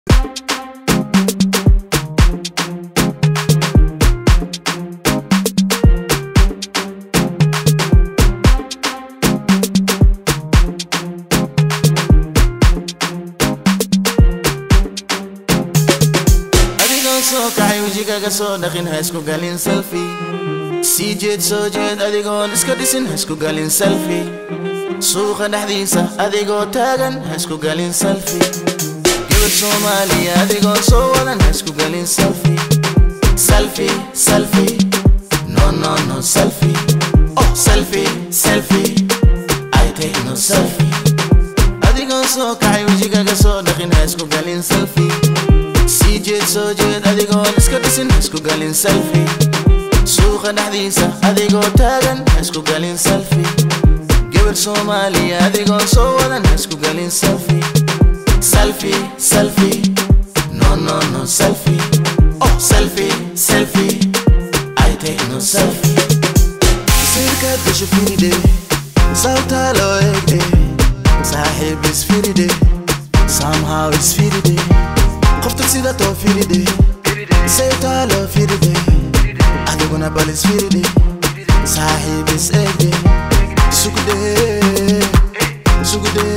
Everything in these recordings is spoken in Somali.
soo kacay wejigaga soo dhaqin ha isku galin selfi sii jeed soo jeed adigoon iska dhisin ha isku galin selfi suuqa dhexdiisa adigoo taagan ha isku galin selfi gabar soomaaliya adigoon soo wadan ha isku galin selfi selfi selfi no no no selfi oh selfi selfi I take no selfi adigoo soo kacay wejigaga soo dhaqin ha isku galin selfi sii jeed soo jeed adigoon iska dhisin ha isku galin selfi suuqa dhexdiisa adigoo taagan ha isku galin selfi gabar soomaaliya adigoon soo wadan ha isku galin selfi selfi selfi no no no selfi oh selfi selfi I take no selfi sirkaad gasho firide sabtaa loo eegde saaxiib isfiride somehow isfiride qofta sida too firide saytaa loo firide adiguna bal isfiride saaxiib is eegde sugde sugde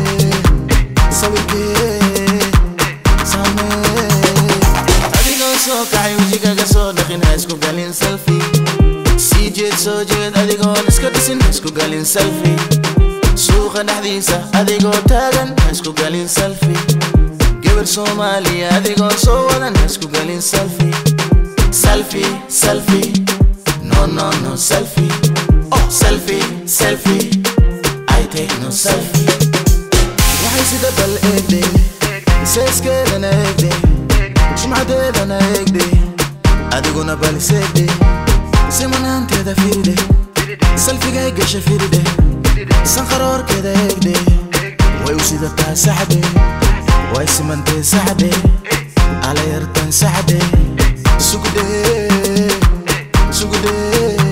sawirkee samee adigoo soo kacay wejigaga soo dhaqin ha isku galin selfi sii jeed soo jeed adigoon iska dhisin ha isku galin selfi suuqa dhexdiisa adigoo taagan ha isku galin selfi gabar soomaaliya adigoon soo wadan ha isku galin selfi selfi selfi no no no selfi oh selfi selfi I take no selfi waxay sida bal eegde seeskeedana eegde sumcadeedana eegde adiguna bal iseegde simanaanteeda firide salfigay gasha firide sanqaroorkeeda eegde way u sidataa saxde way simantee saxde alayartan saxde sugde sugde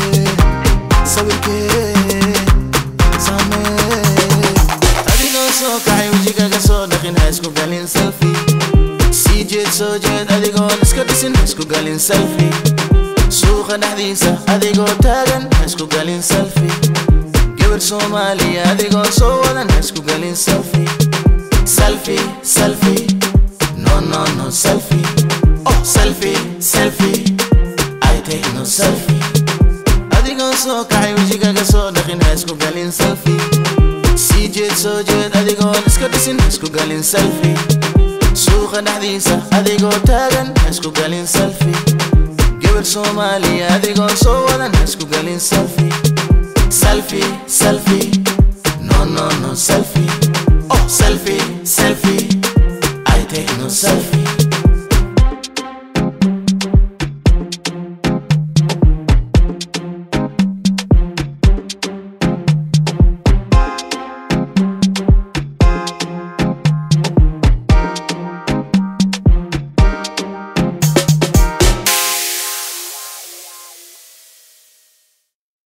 sawirkee samee adigoo soo kacay wejigaga soo dhaqin ha isku galin selfi sii jeed soo jeed adigoon iska dhisin ha isku galin selfi suuqa dhexdiisa adigoo taagan ha isku galin selfi gabar soomaaliya adigoon soo wadan ha isku galin selfi selfi selfi no no no selfi oh selfi selfi I take no selfi adigoo soo kacay wejigaga soo dhaqin ha isku galin selfi sii jeed soo jeed adigoon iska dhisin ha isku galin selfi suuqa dhexdiisa adigoo taagan ha isku galin selfi gabar soomaaliya adigoon soo wadan ha isku galin selfi selfi selfi no no no selfi oh selfi selfi I take no selfi